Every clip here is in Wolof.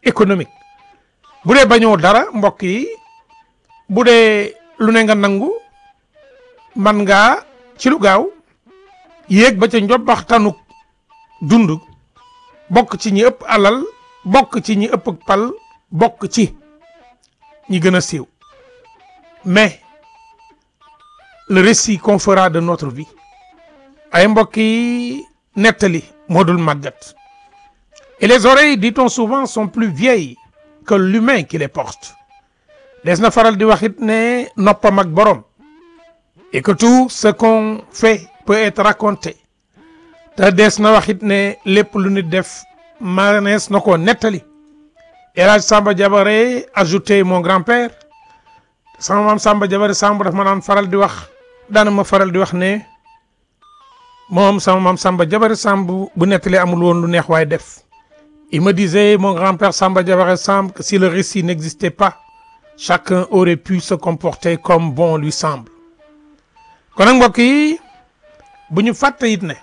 économique bu dee bañoo dara mbokk yi bu dee lu ne nga nangu man ngaa ci lu gaaw yéeg ba ca njobbaxtanu dund bokk ci ñi ëpp alal bokk ci ñi ëpp pal bokk ci ñi gën a siiw mais le récit qu'on fera de notre vie ay mbokk yi nettali moo dul màggat et les oreilles dit-on souvent sont plus vieilles que l'humain qui les porte des na faral di wax it ne noppam ak borom et que tout ce qu'on fait peut être raconté te des na wax it ne lépp lu nit def manees na ko nettali El Hadj Samba Diabaré ajouté mon grand-père sama maam Samba Diabaré Samba daf ma naan faral di wax daana ma faral di wax ne moom sama maam Samba Diabaré Samb bu nettali amul woon lu neex waaye def il me disait mon grand-père Samba Diabaré Samb que si le récit n'existait pas chacun aurait pu se comporter comme bon lui semble kon nag mbokk yi bu ñu fàtte it ne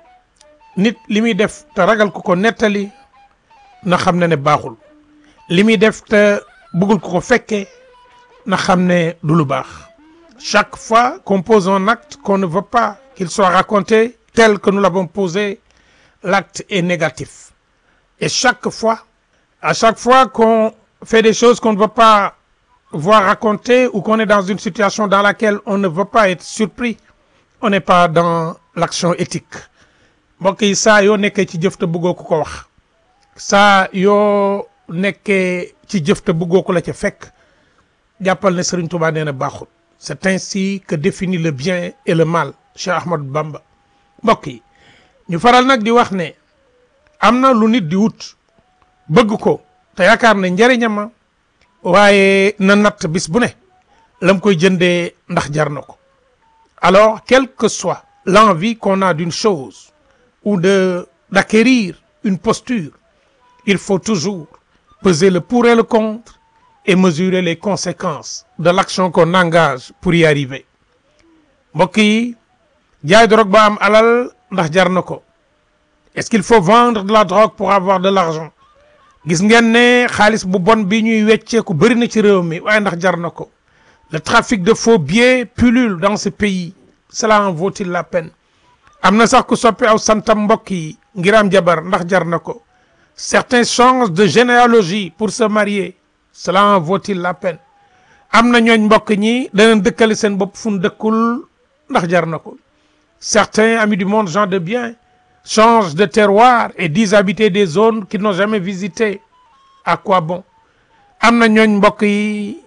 nit li muy def te ragal ku ko nettali na xam ne ne baaxul li muy def te bëggul ku ko fekkee na xam ne du lu baax chaque fois qu'on pose un acte qu'on ne veut pas qu'il soit raconté tel que nous l'avons posé l'acte est négatif et chaque fois à chaque fois qu'on fait des choses qu'on ne veut pas voir raconter ou qu'on est dans une situation dans laquelle on ne veut pas être surpris on n'est pas dans l'action éthique mbokk yi saa yoo nekkee ci jëf te bëggoo ko ko wax saa yoo nekkee ci jëf te bëggoo ko la ca fekk jàppal ne Serigne Touba nee na baaxul c'est ainsi que définit le bien et le mal Cheikh Ahmadou Bamba mbokk yi ñu faral nag di wax ne am na lu nit di wut bëgg ko te yaakaar ne njëriñama waaye na natt bis bu ne lam koy jëndee ndax jar na ko alors quelle que soit l'envie qu'on a d'une chose ou de d'acquérir une posture il faut toujours peser le pour et le contre et mesurer les conséquences de l'action qu'on engage pour y arriver mbokk yi jaay drogue ba am alal ndax jar na ko est-ce qu'il faut vendre de la drogue pour avoir de l'argent gis ngeen ne xaalis bu bon bi ñuy wecceeku bëri na ci réew mi waaye ndax jar na ko le trafic de faux billets pullule dans ce pays cela en vaut-il la peine am na sax ku soppi aw santam mbokk yi ngir am jabar ndax jar na ko certains changent de généalogie pour se marier cela en vaut-il la peine am na ñooñ mbokk ñi danañ dëkkale seen bopp fu ñu dëkkul ndax jar na ko certains amis du monde gens de bien changent de terroir et disent habiter des zones qu'ils n'ont jamais visitées à quoi bon am na ñooñ mbokk yi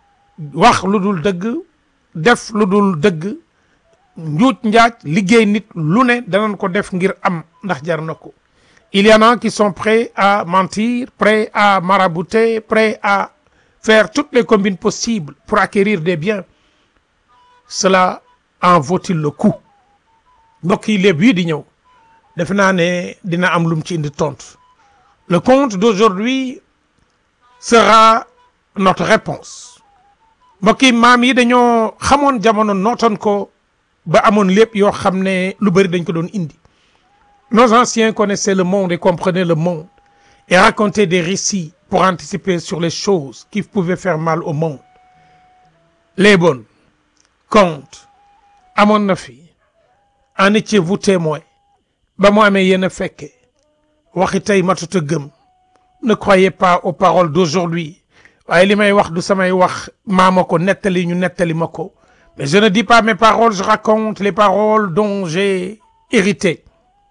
wax lu dul dëgg def lu dul dëgg njuuj njaaj liggéey nit lu ne danañ ko def ngir am ndax jar na ko il y en a qui sont prêts à mentir prêts à marabouter prêts à faire toutes les combines possibles pour acquérir des biens cela en vaut-il le coup mbokk yi léeb yi di ñëw defe naa ne dina am lum ci indi tontu le conte d'aujourd'hui sera notre réponse mbokk yi maam yi dañoo xamoon jamono nootoon ko ba amoon lépp yoo xam ne lu bëri dañ ko doon indi nos anciens connaissaient le monde et comprenaient le monde et racontaient des récits pour anticiper sur les choses qui pouvaient faire mal au monde les bonnes contes amoon na fi en étiez-vous témoin ba mu amee yéen a fekke waxi tey matut a gëm ne croyez pas aux paroles d'aujourd'hui waaye li may wax du samay wax maama ko nettali ñu nettali ma ko mais je ne dis pas mes paroles je raconte les paroles dont j'ai hérité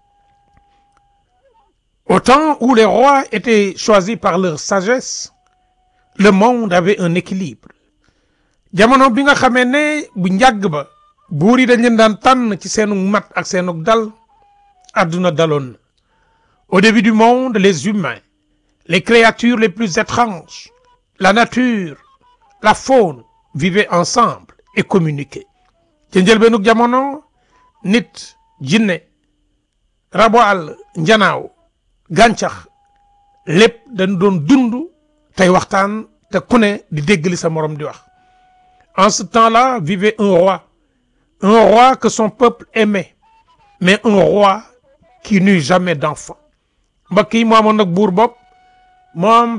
au temps où les rois étaient choisis par leur sagesse le monde avait un équilibre jamono bi nga xamee ne bu njàgg ba buur yi dañ leen daan tànn ci seenu mat ak seenu dal àdduna daloon na au début du monde les humains les créatures les plus étranges la nature la faune vivaient ensemble et communiquaient ca njëlbeenug jamono nit jinne rabo àll njanaaw gàncax lépp dañ doon dund tey waxtaan te ku ne di dégg li sa morom di wax en ce temps-là vivait un roi un roi que son peuple aimait mais un roi qui n'eut jamais d'enfant mbokk yi mu amoon nag buur bopp moom